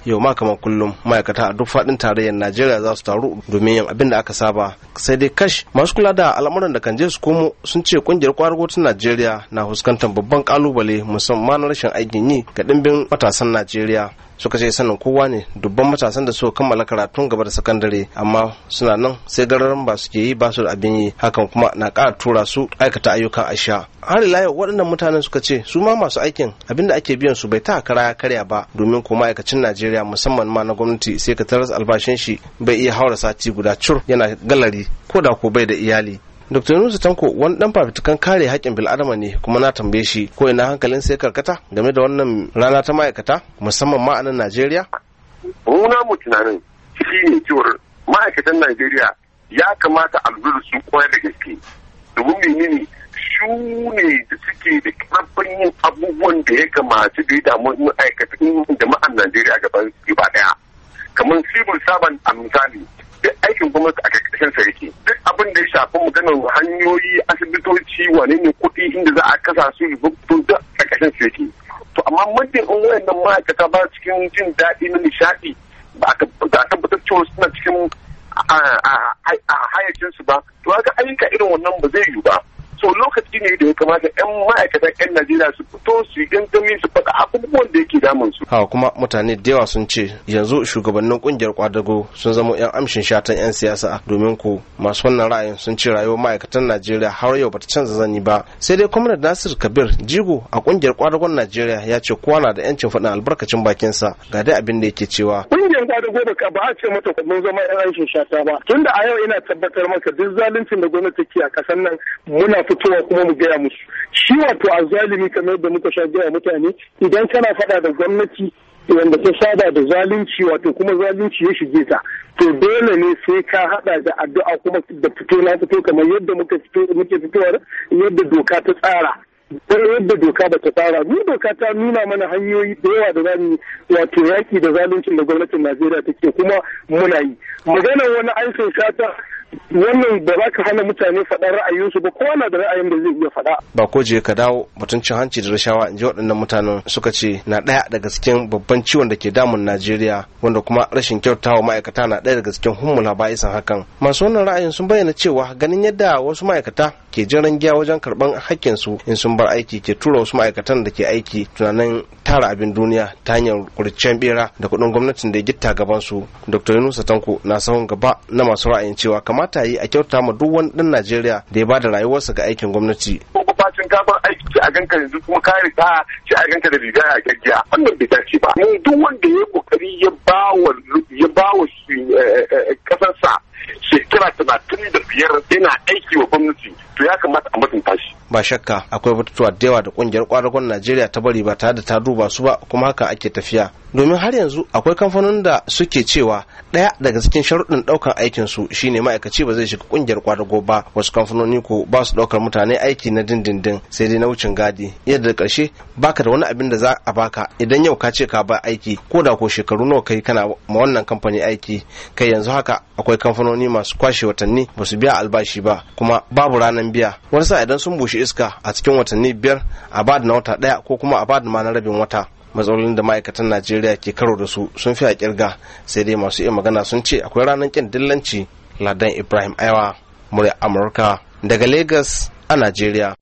yau ma kamar kullum ma'aikata a duk faɗin tarayyar najeriya za su taru domin yin abin da aka saba sai dai kash masu kula da al'amuran da kan je su komo sun ce kungiyar kwarago ta najeriya na fuskantar babban kalubale musamman rashin aikin yi ga ɗimbin matasan najeriya suka ce sanin kowa ne dubban matasan da suka kammala karatun gaba da sakandare amma suna nan sai gararan ba suke yi ba su da abin yi hakan kuma na ƙara tura su aikata ayyukan asha har ila yau waɗannan mutanen suka ce su ma masu aikin abin da ake biyan su bai ta kara ya karya ba domin ko ma'aikacin najeriya musamman ma na gwamnati sai ka taras albashin shi bai iya haura sati guda cur yana galari ko da ko bai da iyali Dr. Yunusu Tanko wani dan fafitukan kare haƙƙin bil'adama ne kuma na tambaye shi ko ina hankalin sai karkata game da wannan rana ta ma'aikata musamman ma a nan Najeriya? Muna mu tunanin shi ne cewar ma'aikatan Najeriya ya kamata a lura su koyar da gaske. Domin menene su ne da suke da karfin yin abubuwan da ya kamata da ya damu ma'aikatan jama'an Najeriya gaba daya. Kamar civil servant a misali duk aikin gwamnati a ƙarƙashin sa yake duk abin da ya shafi maganar hanyoyi asibitoci wane ne kuɗi inda za a kasa su to duk a ƙarƙashin sa yake to amma muddin in wayannan ma'aikata ba cikin jin daɗi na nishaɗi ba a tabbatar cewa suna cikin hayacin su ba to ga ayyuka irin wannan ba zai yiwu ba so lokaci ne da ya kamata 'yan ma'aikatan 'yan Najeriya su fito su yi gangami su faɗa abubuwan da yake damun su. Hawa kuma mutane da yawa sun ce yanzu shugabannin kungiyar kwadago sun zama 'yan amshin shatan 'yan siyasa domin ku masu wannan ra'ayin sun ce rayuwar ma'aikatan Najeriya har yau bata canza zani ba. Sai dai kwamnar Nasir Kabir Jigo a kungiyar kwadagon Najeriya ya ce kowa na da 'yancin faɗin albarkacin bakinsa ga dai abin da yake cewa. Kungiyar kwadago ba ba a ce mata mun zama 'yan amshin shata ba. Tunda a yau ina tabbatar maka duk zaluncin da gwamnati ke a ƙasar nan muna fitowa kuma mu gaya musu shi wato a zalimi kamar da muka sha gaya mutane idan kana faɗa da gwamnati wanda ta saba da zalunci wato kuma zalunci ya shige ta to dole ne sai ka hada da addu'a kuma da fito na fito kamar yadda muka fito muke fitowar yadda doka ta tsara yadda doka ba ta tsara mu doka ta nuna mana hanyoyi da yawa da zamu wato yaki da zaluncin da gwamnatin Najeriya take kuma muna yi maganar wani aikin shata wannan ba za ka hana mutane faɗar ra'ayinsu ba kowa na da ra'ayin da zai iya faɗa. Ba ko je ka dawo batun cin hanci da rashawa in ji waɗannan mutanen suka ce na ɗaya daga cikin babban ciwon da ke damun Najeriya wanda kuma rashin kyautawa ma'aikata na ɗaya daga cikin hummula ba'isan hakan. Masu wannan ra'ayin sun bayyana cewa ganin yadda wasu ma'aikata ke jiran giya wajen karɓan hakkinsu in sun bar aiki ke tura wasu ma'aikatan da ke aiki tunanin tara abin duniya ta hanyar kurcen bera da kuɗin gwamnatin da ya gitta gabansu. Dr. Yunusa Tanko na sahun gaba na masu ra'ayin cewa kamata yi a kyauta ma duk wani ɗan Najeriya da ya bada rayuwarsa ga aikin gwamnati. Bacin gaban aiki a ganka yanzu kuma ka riga shi a ganka da riga a gaggiya wannan bai dace ba. Mun duk wanda ya kokari ya bawa ya bawa kasarsa shekara talatin da biyar yana aiki wa gwamnati to ya kamata a mutunta shi. Ba shakka akwai batutuwa da yawa da kungiyar kwadagon Najeriya ta bari ba tare da ta duba su ba kuma haka ake tafiya. Domin har yanzu akwai kamfanonin da suke cewa ɗaya daga cikin sharuɗin ɗaukar aikin su shine ma'aikaci ba zai shiga kungiyar kwadago ba wasu kamfanoni ko ba su ɗaukar mutane aiki na dindindin sai dai na wucin gadi yadda da ƙarshe baka da wani abin da za a baka idan yau ka ce ka ba aiki ko da ko shekaru nawa kai kana ma wannan kamfani aiki kai yanzu haka akwai kamfanoni masu kwashe watanni ba su biya albashi ba kuma babu ranar biya wani sa idan sun bushe iska a cikin watanni biyar a bada na wata ɗaya ko kuma a bada ma na rabin wata matsalolin da ma'aikatan najeriya ke karo da su sun fi a kirga sai dai masu iya magana sun ce akwai ranar kin dillanci ladan ibrahim aiwa murya amurka daga lagos a najeriya